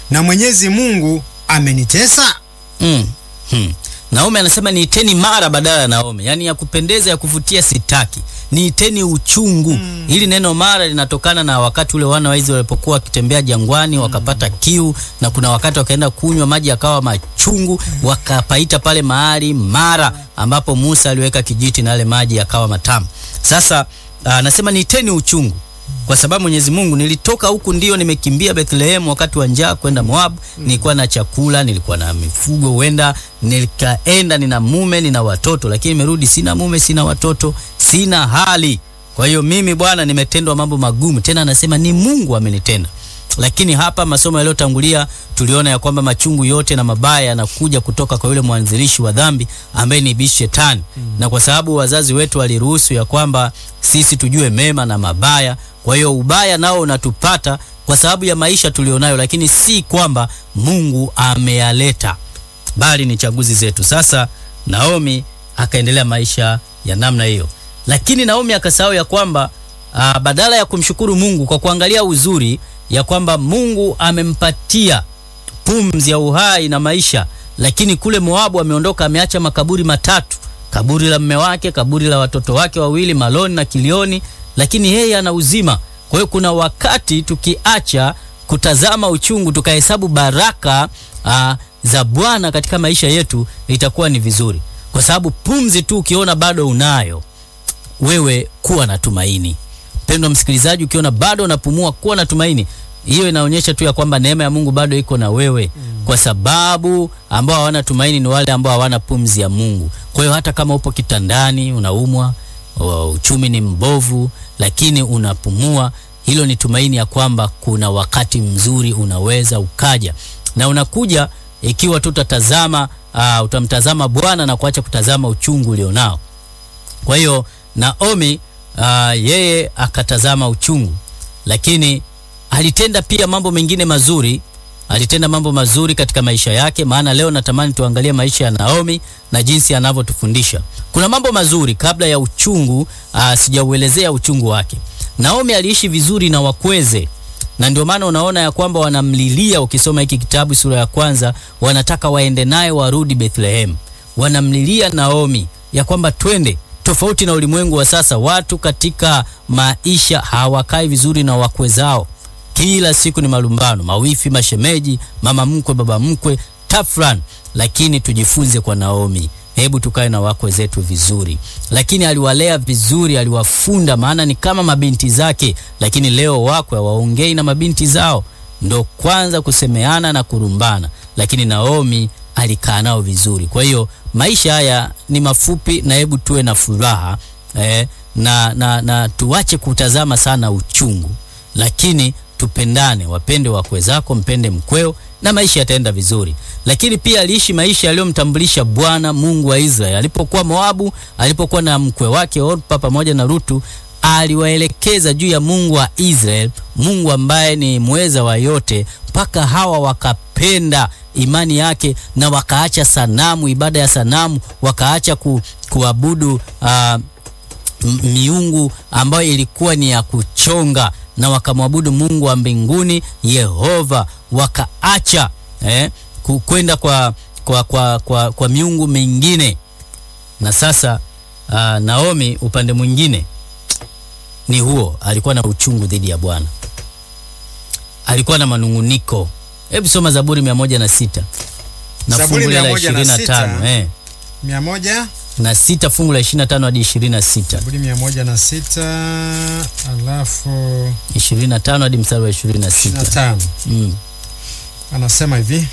na Mwenyezi Mungu amenitesa? Mm. Hmm. Naomi anasema niiteni mara badala ya Naomi, yaani ya kupendeza ya kuvutia sitaki, niiteni uchungu. Mm. Hili neno mara linatokana na wakati ule wana wa Israeli walipokuwa wakitembea jangwani wakapata kiu, na kuna wakati wakaenda kunywa maji yakawa machungu, wakapaita pale mahali mara, ambapo Musa aliweka kijiti na yale maji yakawa matamu. Sasa anasema niiteni uchungu kwa sababu Mwenyezi Mungu, nilitoka huku ndio nimekimbia Bethlehem wakati wa njaa kwenda Moab. Nilikuwa na chakula, nilikuwa na mifugo, huenda nikaenda, nina mume, nina watoto, lakini nimerudi sina mume, sina watoto, sina hali. Kwa hiyo mimi Bwana nimetendwa mambo magumu. Tena anasema ni Mungu amenitenda. Lakini hapa masomo yaliyotangulia tuliona ya kwamba machungu yote na mabaya yanakuja kutoka kwa yule mwanzilishi wa dhambi ambaye ni Ibilisi Shetani. Na kwa sababu wazazi wetu waliruhusu ya kwamba sisi tujue mema na mabaya, kwa hiyo ubaya nao unatupata kwa sababu ya maisha tulionayo, lakini si kwamba Mungu ameyaleta, bali ni chaguzi zetu. Sasa Naomi akaendelea maisha ya namna hiyo, lakini Naomi akasahau ya kwamba aa, badala ya kumshukuru Mungu kwa kuangalia uzuri ya kwamba Mungu amempatia pumzi ya uhai na maisha, lakini kule Moabu ameondoka, ameacha makaburi matatu, kaburi la mme wake, kaburi la watoto wake wawili Maloni na Kilioni, lakini yeye ana uzima. Kwa hiyo kuna wakati tukiacha kutazama uchungu tukahesabu baraka aa, za Bwana katika maisha yetu, itakuwa ni vizuri, kwa sababu pumzi tu ukiona bado unayo wewe, kuwa na tumaini. Mpendwa msikilizaji, ukiona bado unapumua, kuwa na tumaini. Hiyo inaonyesha tu ya kwamba neema ya Mungu bado iko na wewe mm. Kwa sababu ambao hawana tumaini ni wale ambao hawana pumzi ya Mungu. Kwa hiyo hata kama upo kitandani unaumwa, uchumi ni mbovu, lakini unapumua, hilo ni tumaini ya kwamba kuna wakati mzuri unaweza ukaja, na unakuja ikiwa tu utatazama, uh, utamtazama Bwana na kuacha kutazama uchungu ulionao. Kwa hiyo Naomi uh, yeye akatazama uchungu, lakini alitenda pia mambo mengine mazuri. Alitenda mambo mazuri katika maisha yake, maana leo natamani tuangalie maisha ya Naomi na jinsi anavyotufundisha. Kuna mambo mazuri kabla ya uchungu. Aa, sijauelezea uchungu wake. Naomi aliishi vizuri na wakweze, na ndio maana unaona ya kwamba wanamlilia. Ukisoma hiki kitabu sura ya kwanza, wanataka waende naye warudi Bethlehem. Wanamlilia Naomi ya kwamba twende tofauti na ulimwengu wa sasa, watu katika maisha hawakai vizuri na wakwe zao. Kila siku ni malumbano, mawifi, mashemeji, mama mkwe, baba mkwe, tafran. Lakini tujifunze kwa Naomi, hebu tukae na wakwe zetu vizuri. Lakini aliwalea vizuri, aliwafunda, maana ni kama mabinti zake. Lakini leo wakwe hawaongei na mabinti zao, ndo kwanza kusemeana na kurumbana. Lakini Naomi alikaa nao vizuri. Kwa hiyo maisha haya ni mafupi, na hebu tuwe na furaha eh, na, na, na tuache kutazama sana uchungu, lakini tupendane, wapende wakwe zako, mpende mkweo na maisha yataenda vizuri. Lakini pia aliishi maisha yaliyomtambulisha Bwana Mungu wa Israeli. Alipokuwa Moabu, alipokuwa na mkwe wake Orpa pamoja na Rutu, aliwaelekeza juu ya Mungu wa Israeli, Mungu ambaye ni mweza wa yote, mpaka hawa wakapenda imani yake na wakaacha sanamu, ibada ya sanamu, wakaacha ku, kuabudu uh, miungu ambayo ilikuwa ni ya kuchonga na wakamwabudu Mungu wa mbinguni Yehova, wakaacha eh, kwenda kwa, kwa, kwa, kwa, kwa miungu mingine. Na sasa uh, Naomi upande mwingine ni huo, alikuwa na uchungu dhidi ya Bwana, alikuwa na manunguniko. Hebu soma Zaburi mia moja na sita na fungu la ishirini na tano eh mia moja na sita fungu la 25 hadi 26. Zaburi mia moja na sita alafu 25 hadi mstari wa 26. 25. Mm. Anasema hivi,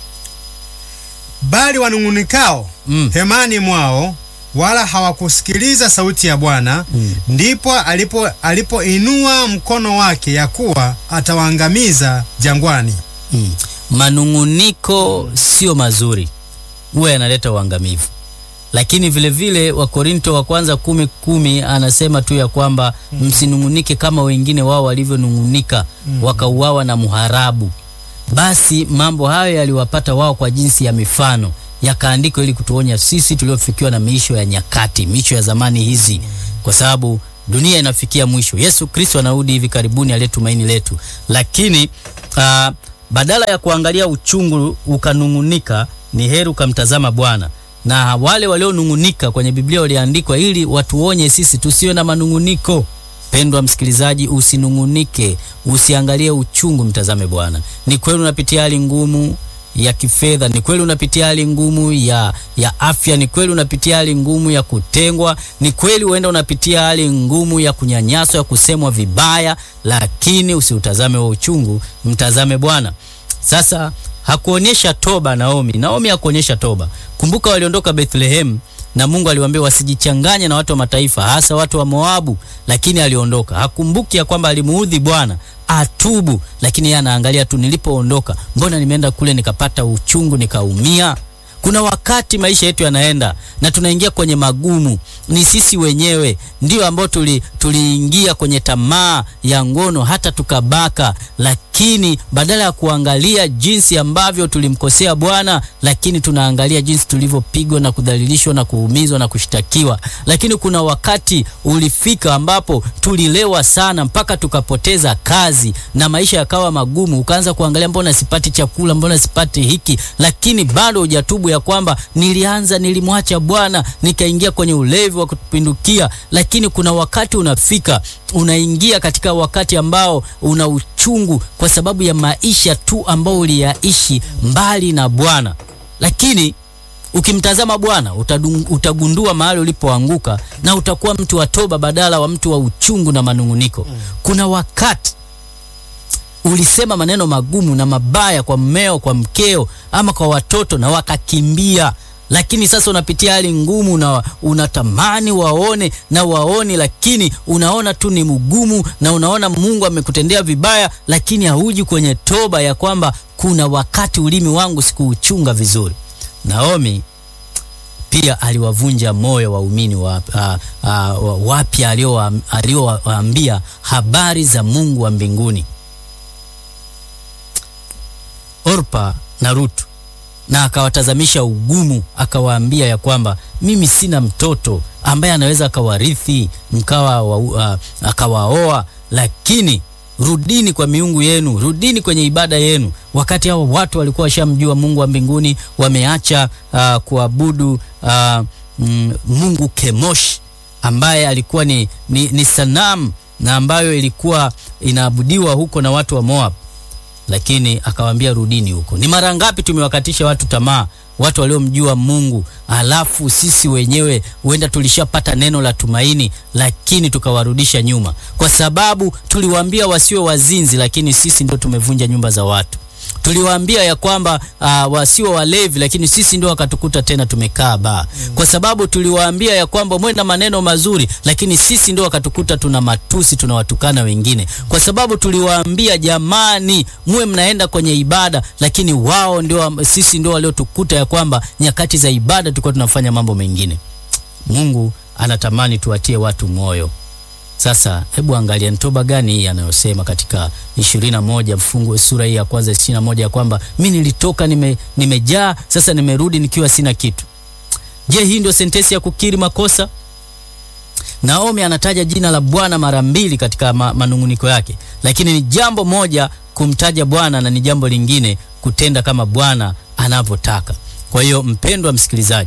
bali wanung'unikao Mm. hemani mwao wala hawakusikiliza sauti ya Bwana Mm. ndipo alipo alipoinua mkono wake ya kuwa atawaangamiza jangwani. Mm. Manunguniko sio mazuri, huwa yanaleta uangamivu. Lakini vile vile Wakorinto wa kwanza kumi kumi anasema tu ya kwamba msinungunike kama wengine wao walivyonungunika wakauawa na muharabu. Basi mambo hayo yaliwapata wao kwa jinsi ya mifano yakaandikwa ili kutuonya sisi tuliofikiwa na miisho ya nyakati, miisho ya zamani hizi, kwa sababu dunia inafikia mwisho. Yesu Kristo anarudi hivi karibuni, aliye tumaini letu. Lakini uh, badala ya kuangalia uchungu ukanung'unika, ni heri ukamtazama Bwana. Na wale walionung'unika kwenye Biblia waliandikwa ili watuonye sisi tusiwe na manung'uniko. Pendwa msikilizaji, usinung'unike, usiangalie uchungu, mtazame Bwana. Ni kweli unapitia hali ngumu ya kifedha, ni kweli unapitia hali ngumu ya, ya afya, ni kweli unapitia hali ngumu ya kutengwa, ni kweli huenda unapitia hali ngumu ya kunyanyaswa, ya kusemwa vibaya, lakini usiutazame wa uchungu, mtazame Bwana. Sasa hakuonyesha toba Naomi. Naomi hakuonyesha toba. Kumbuka waliondoka Bethlehem na Mungu aliwaambia wasijichanganye na watu wa mataifa, hasa watu wa Moabu, lakini aliondoka. Hakumbuki ya kwamba alimuudhi Bwana atubu, lakini yeye anaangalia tu, nilipoondoka, mbona nimeenda kule nikapata uchungu nikaumia. Kuna wakati maisha yetu yanaenda na tunaingia kwenye magumu, ni sisi wenyewe ndio ambao tuli tuliingia kwenye tamaa ya ngono hata tukabaka, lakini badala ya kuangalia jinsi ambavyo tulimkosea Bwana, lakini tunaangalia jinsi tulivyopigwa na kudhalilishwa na kuumizwa na kushtakiwa. Lakini kuna wakati ulifika ambapo tulilewa sana mpaka tukapoteza kazi na maisha yakawa magumu, ukaanza kuangalia, mbona sipati chakula, mbona sipati hiki, lakini bado hujatubu ya kwamba nilianza, nilimwacha Bwana nikaingia kwenye ulevi wa kupindukia. Lakini kuna wakati unafika, unaingia katika wakati ambao una uchungu kwa sababu ya maisha tu ambao uliyaishi mbali na Bwana, lakini ukimtazama Bwana utagundua mahali ulipoanguka na utakuwa mtu wa toba badala wa mtu wa uchungu na manung'uniko. Kuna wakati ulisema maneno magumu na mabaya kwa mmeo, kwa mkeo, ama kwa watoto na wakakimbia, lakini sasa unapitia hali ngumu na unatamani waone na waoni, lakini unaona tu ni mgumu na unaona Mungu amekutendea vibaya, lakini hauji kwenye toba ya kwamba kuna wakati ulimi wangu sikuuchunga vizuri. Naomi pia aliwavunja moyo waumini wapya aliowaambia habari za Mungu wa mbinguni, Orpa na Rutu, na akawatazamisha ugumu, akawaambia ya kwamba mimi sina mtoto ambaye anaweza akawarithi mkawa uh, akawaoa, lakini rudini kwa miungu yenu, rudini kwenye ibada yenu. Wakati hao watu walikuwa washamjua Mungu wa mbinguni, wameacha uh, kuabudu uh, mm, Mungu Kemosh ambaye alikuwa ni, ni, ni sanamu na ambayo ilikuwa inaabudiwa huko na watu wa Moab, lakini akawaambia rudini huko. Ni mara ngapi tumewakatisha watu tamaa, watu waliomjua Mungu, alafu sisi wenyewe huenda tulishapata neno la tumaini, lakini tukawarudisha nyuma, kwa sababu tuliwaambia wasiwe wazinzi, lakini sisi ndio tumevunja nyumba za watu. Tuliwaambia ya kwamba uh, wasiwe walevi, lakini sisi ndio wakatukuta tena tumekaa baa mm. Kwa sababu tuliwaambia ya kwamba mwe na maneno mazuri, lakini sisi ndio wakatukuta tuna matusi, tunawatukana wengine. Kwa sababu tuliwaambia jamani, muwe mnaenda kwenye ibada, lakini wao ndio, sisi ndio waliotukuta ya kwamba nyakati za ibada tulikuwa tunafanya mambo mengine. Mungu anatamani tuwatie watu moyo. Sasa hebu angalia ni toba gani hii anayosema katika ishirini na moja mfungu sura hii ya kwanza ishirini na moja ya kwamba mi nilitoka nime, nimejaa sasa nimerudi nikiwa sina kitu. Je, hii ndio sentensi ya kukiri makosa? Naomi anataja jina la Bwana mara mbili katika ma, manunguniko yake, lakini ni jambo moja kumtaja Bwana na ni jambo lingine kutenda kama Bwana anavyotaka. Kwa hiyo mpendwa msikilizaji,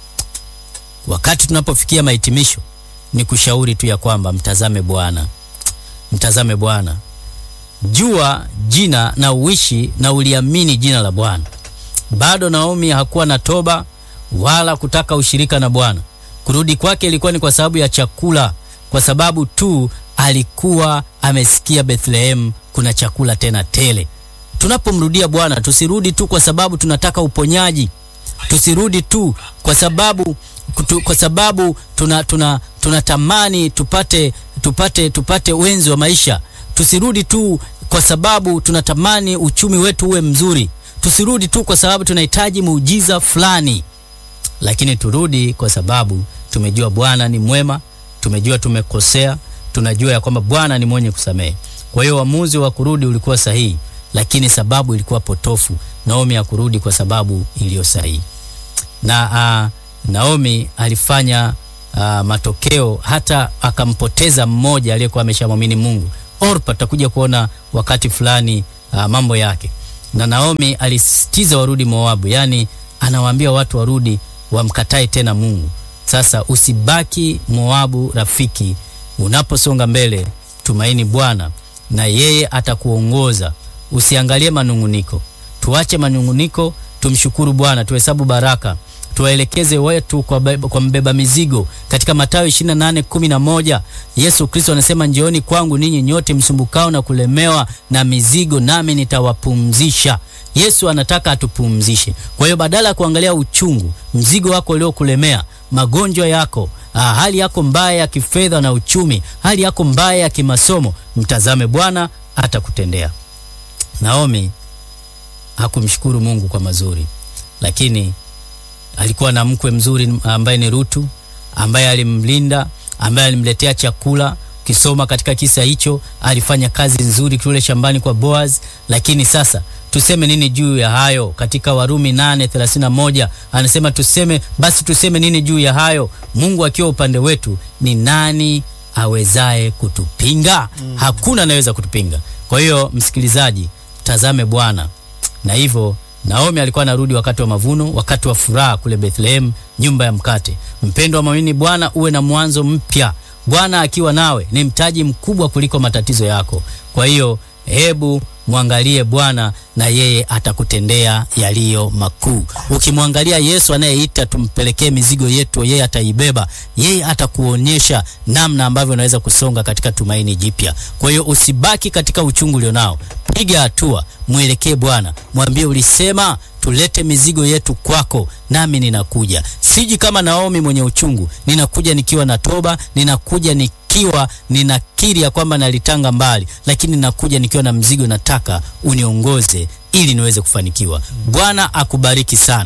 wakati tunapofikia mahitimisho ni kushauri tu ya kwamba mtazame Bwana, mtazame Bwana, jua jina na uishi na uliamini jina la Bwana. Bado Naomi hakuwa na toba wala kutaka ushirika na Bwana. Kurudi kwake ilikuwa ni kwa sababu ya chakula, kwa sababu tu alikuwa amesikia Bethlehem kuna chakula tena tele. Tunapomrudia Bwana tusirudi tu kwa sababu tunataka uponyaji, tusirudi tu kwa sababu kutu, kwa sababu tuna tuna tunatamani tupate tupate tupate wenzi wa maisha. Tusirudi tu kwa sababu tunatamani uchumi wetu uwe mzuri. Tusirudi tu kwa sababu tunahitaji muujiza fulani, lakini turudi kwa sababu tumejua Bwana ni mwema, tumejua tumekosea, tunajua ya kwamba Bwana ni mwenye kusamehe. Kwa hiyo uamuzi wa kurudi ulikuwa sahihi, lakini sababu ilikuwa potofu. Naomi hakurudi kwa sababu iliyo sahihi na uh, Naomi alifanya uh, matokeo hata akampoteza mmoja aliyekuwa ameshamwamini Mungu. Orpa tutakuja kuona wakati fulani uh, mambo yake, na Naomi alisisitiza warudi Moabu, yaani anawaambia watu warudi, wamkatae tena Mungu. Sasa usibaki Moabu, rafiki. Unaposonga mbele, tumaini Bwana na yeye atakuongoza. Usiangalie manunguniko, tuache manunguniko, tumshukuru Bwana, tuhesabu baraka tuwaelekeze wetu kwa, be, kwa mbeba mizigo katika Mathayo 28:11 Yesu Kristo anasema njooni kwangu ninyi nyote msumbukao na kulemewa na mizigo nami nitawapumzisha. Yesu anataka atupumzishe. Kwa hiyo badala ya kuangalia uchungu, mzigo wako uliokulemea, magonjwa yako, ah, hali yako mbaya ya kifedha na uchumi, hali yako mbaya ya kimasomo, mtazame Bwana atakutendea. Naomi hakumshukuru Mungu kwa mazuri, lakini alikuwa na mkwe mzuri ambaye ni Rutu, ambaye alimlinda, ambaye alimletea chakula. Ukisoma katika kisa hicho, alifanya kazi nzuri kule shambani kwa Boaz. Lakini sasa tuseme nini juu ya hayo? Katika Warumi 8:31 anasema tuseme basi, tuseme nini juu ya hayo? Mungu akiwa upande wetu, ni nani awezaye kutupinga? Mm. Hakuna anaweza kutupinga. Kwa hiyo msikilizaji, tazame Bwana na hivyo Naomi alikuwa anarudi wakati wa mavuno, wakati wa furaha kule Bethlehem, nyumba ya mkate. Mpendo wa mwamini Bwana, uwe na mwanzo mpya. Bwana akiwa nawe ni mtaji mkubwa kuliko matatizo yako. Kwa hiyo hebu mwangalie Bwana na yeye atakutendea yaliyo makuu. Ukimwangalia Yesu anayeita tumpelekee mizigo yetu, yeye ataibeba. Yeye atakuonyesha namna ambavyo unaweza kusonga katika tumaini jipya. Kwa hiyo usibaki katika uchungu ulionao, piga hatua, mwelekee Bwana, mwambie ulisema tulete mizigo yetu kwako, nami ninakuja. Siji kama Naomi mwenye uchungu, ninakuja nikiwa na toba, ninakuja nikiwa ninakiri ya kwamba nalitanga mbali, lakini ninakuja nikiwa na mzigo, nataka uniongoze ili niweze kufanikiwa. Bwana akubariki sana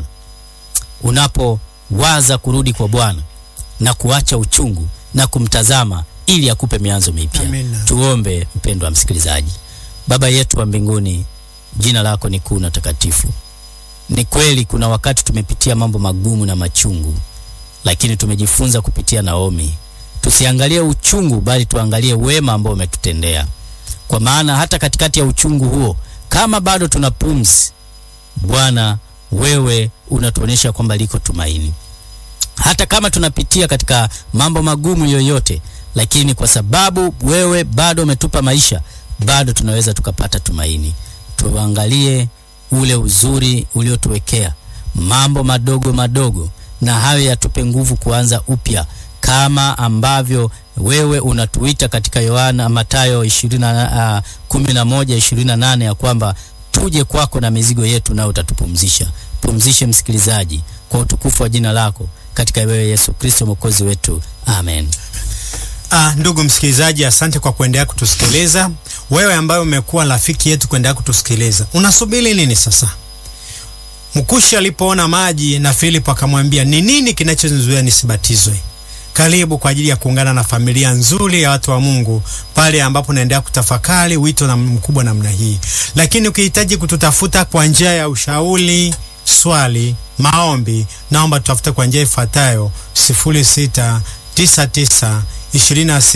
unapowaza kurudi kwa Bwana na kuacha uchungu na kumtazama ili akupe mianzo mipya. Amina. Tuombe. Mpendwa msikilizaji, Baba yetu wa mbinguni, jina lako ni kuu na takatifu. Ni kweli kuna wakati tumepitia mambo magumu na machungu, lakini tumejifunza kupitia Naomi, tusiangalie uchungu, bali tuangalie wema ambao umetutendea, kwa maana hata katikati ya uchungu huo, kama bado tuna pumzi, Bwana wewe unatuonyesha kwamba liko tumaini. Hata kama tunapitia katika mambo magumu yoyote, lakini kwa sababu wewe bado umetupa maisha, bado tunaweza tukapata tumaini. Tuangalie ule uzuri uliotuwekea, mambo madogo madogo, na hayo yatupe nguvu kuanza upya, kama ambavyo wewe unatuita katika Yohana Mathayo 20 11 28 ya kwamba tuje kwako na mizigo yetu, nao utatupumzisha. Pumzishe msikilizaji kwa utukufu wa jina lako, katika wewe Yesu Kristo mwokozi wetu, amen. Ah, ndugu msikilizaji, asante kwa kuendelea kutusikiliza. Wewe ambaye umekuwa rafiki yetu kuendelea kutusikiliza, unasubiri nini sasa? Mkushi alipoona maji na Filipo akamwambia, ni nini kinachonizuia nisibatizwe? Karibu kwa ajili ya kuungana na familia nzuri ya watu wa Mungu pale ambapo naendelea kutafakari wito na mkubwa namna hii. Lakini ukihitaji kututafuta kwa njia ya ushauri, swali, maombi, naomba tutafute kwa njia ifuatayo 0699 26